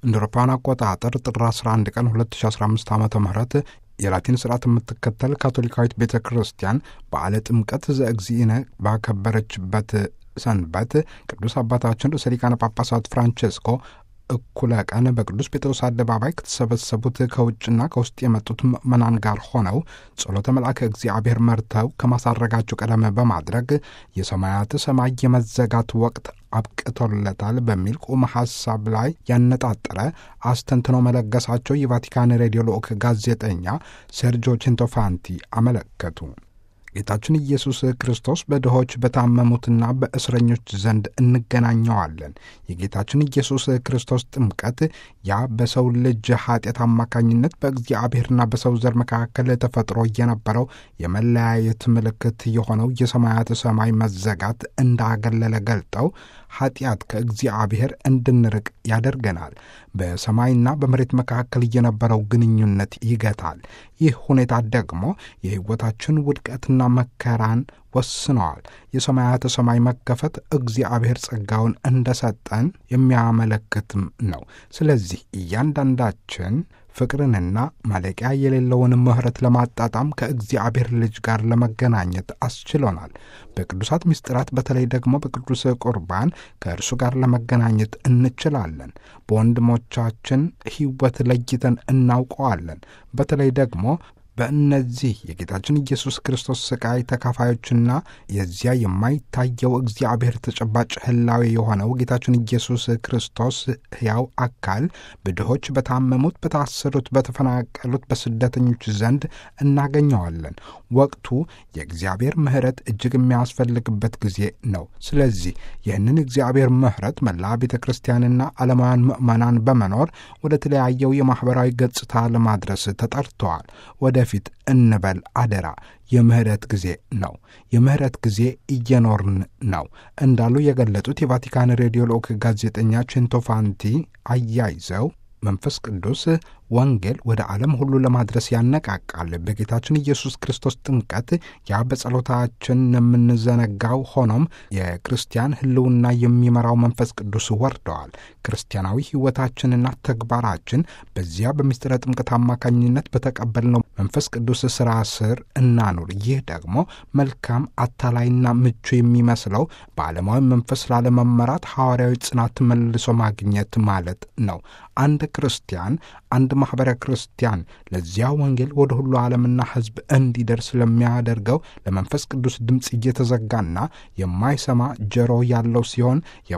እንደ አውሮፓውያን አቆጣጠር ጥር 11 ቀን 2015 ዓ ም የላቲን ስርዓት የምትከተል ካቶሊካዊት ቤተ ክርስቲያን በዓለ ጥምቀት ዘእግዚእነ ባከበረችበት ሰንበት ቅዱስ አባታችን ርዕሰ ሊቃነ ጳጳሳት ፍራንቼስኮ እኩለ ቀን በቅዱስ ጴጥሮስ አደባባይ ከተሰበሰቡት ከውጭና ከውስጥ የመጡት ምዕመናን ጋር ሆነው ጸሎተ መልአከ እግዚአብሔር መርተው ከማሳረጋቸው ቀደም በማድረግ የሰማያት ሰማይ የመዘጋት ወቅት አብቅቶለታል በሚል ቁም ሐሳብ ላይ ያነጣጠረ አስተንትኖ መለገሳቸው የቫቲካን ሬዲዮ ልዑክ ጋዜጠኛ ሴርጆ ቼንቶፋንቲ አመለከቱ። ጌታችን ኢየሱስ ክርስቶስ በድሆች በታመሙትና በእስረኞች ዘንድ እንገናኘዋለን። የጌታችን ኢየሱስ ክርስቶስ ጥምቀት ያ በሰው ልጅ ኃጢአት አማካኝነት በእግዚአብሔርና በሰው ዘር መካከል ተፈጥሮ የነበረው የመለያየት ምልክት የሆነው የሰማያት ሰማይ መዘጋት እንዳገለለ ገልጠው ኃጢአት ከእግዚአብሔር እንድንርቅ ያደርገናል። በሰማይና በመሬት መካከል የነበረው ግንኙነት ይገታል። ይህ ሁኔታ ደግሞ የሕይወታችን ውድቀትና መከራን ወስነዋል። የሰማያተ ሰማይ መከፈት እግዚአብሔር ጸጋውን እንደሰጠን የሚያመለክትም ነው። ስለዚህ እያንዳንዳችን ፍቅርንና ማለቂያ የሌለውን ምሕረት ለማጣጣም ከእግዚአብሔር ልጅ ጋር ለመገናኘት አስችሎናል። በቅዱሳት ምስጢራት በተለይ ደግሞ በቅዱስ ቁርባን ከእርሱ ጋር ለመገናኘት እንችላለን። በወንድሞቻችን ሕይወት ለይተን እናውቀዋለን። በተለይ ደግሞ በእነዚህ የጌታችን ኢየሱስ ክርስቶስ ሥቃይ ተካፋዮችና የዚያ የማይታየው እግዚአብሔር ተጨባጭ ሕላዌ የሆነው ጌታችን ኢየሱስ ክርስቶስ ሕያው አካል በድሆች፣ በታመሙት፣ በታሰሩት፣ በተፈናቀሉት፣ በስደተኞች ዘንድ እናገኘዋለን። ወቅቱ የእግዚአብሔር ምሕረት እጅግ የሚያስፈልግበት ጊዜ ነው። ስለዚህ ይህንን እግዚአብሔር ምሕረት መላ ቤተ ክርስቲያንና ዓለማውያን ምዕመናን በመኖር ወደ ተለያየው የማኅበራዊ ገጽታ ለማድረስ ተጠርተዋል። ወደፊት እንበል አደራ። የምህረት ጊዜ ነው። የምህረት ጊዜ እየኖርን ነው እንዳሉ የገለጡት የቫቲካን ሬዲዮ ልዑክ ጋዜጠኛ ቼንቶፋንቲ አያይዘው መንፈስ ቅዱስ ወንጌል ወደ ዓለም ሁሉ ለማድረስ ያነቃቃል። በጌታችን ኢየሱስ ክርስቶስ ጥምቀት ያ በጸሎታችን የምንዘነጋው ሆኖም የክርስቲያን ሕልውና የሚመራው መንፈስ ቅዱስ ወርደዋል። ክርስቲያናዊ ሕይወታችንና ተግባራችን በዚያ በምስጢረ ጥምቀት አማካኝነት በተቀበልነው መንፈስ ቅዱስ ሥራ ስር እናኑር። ይህ ደግሞ መልካም አታላይና ምቹ የሚመስለው በዓለማዊ መንፈስ ላለመመራት ሐዋርያዊ ጽናት መልሶ ማግኘት ማለት ነው። አንድ ክርስቲያን አንድ ማኅበረ ክርስቲያን ለዚያ ወንጌል ወደ ሁሉ ዓለምና ሕዝብ እንዲደርስ ለሚያደርገው ለመንፈስ ቅዱስ ድምፅ እየተዘጋና የማይሰማ ጆሮ ያለው ሲሆን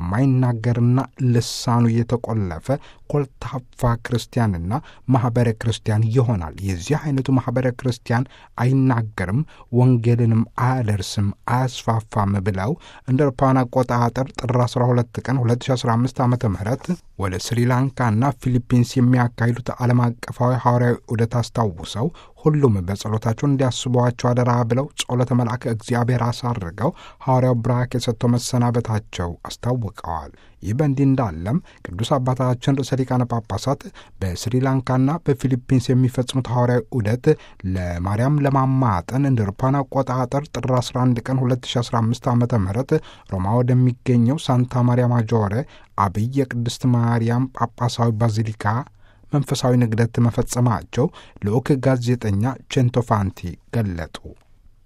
የማይናገርና ልሳኑ የተቆለፈ ኮልታፋ ክርስቲያንና ማኅበረ ክርስቲያን ይሆናል። የዚህ አይነቱ ማኅበረ ክርስቲያን አይናገርም፣ ወንጌልንም አያደርስም፣ አያስፋፋም ብለው እንደ አውሮፓውያን አቆጣጠር ጥር 12 ቀን 2015 ዓ ም ወደ ስሪላንካና ፊሊፒንስ የሚያካሂዱት ዓለም አቀፋዊ ሐዋርያዊ ዑደት አስታውሰው ሁሉም በጸሎታቸው እንዲያስቧቸው አደራ ብለው ጸሎተ መልአከ እግዚአብሔር አሳርገው ሐዋርያው ብራክ የሰጥተው መሰናበታቸው አስታውቀዋል። ይህ በእንዲህ እንዳለም ቅዱስ አባታችን ርዕሰ ሊቃነ ጳጳሳት በስሪላንካና በፊሊፒንስ የሚፈጽሙት ሐዋርያዊ ዑደት ለማርያም ለማማጠን እንደ አውሮፓውያን አቆጣጠር ጥር 11 ቀን 2015 ዓ ም ሮማ ወደሚገኘው ሳንታ ማሪያ ማጆሬ አብይ የቅድስት ማርያም ጳጳሳዊ ባዚሊካ መንፈሳዊ ንግደት መፈጸማቸው ልዑክ ጋዜጠኛ ቼንቶፋንቲ ገለጡ።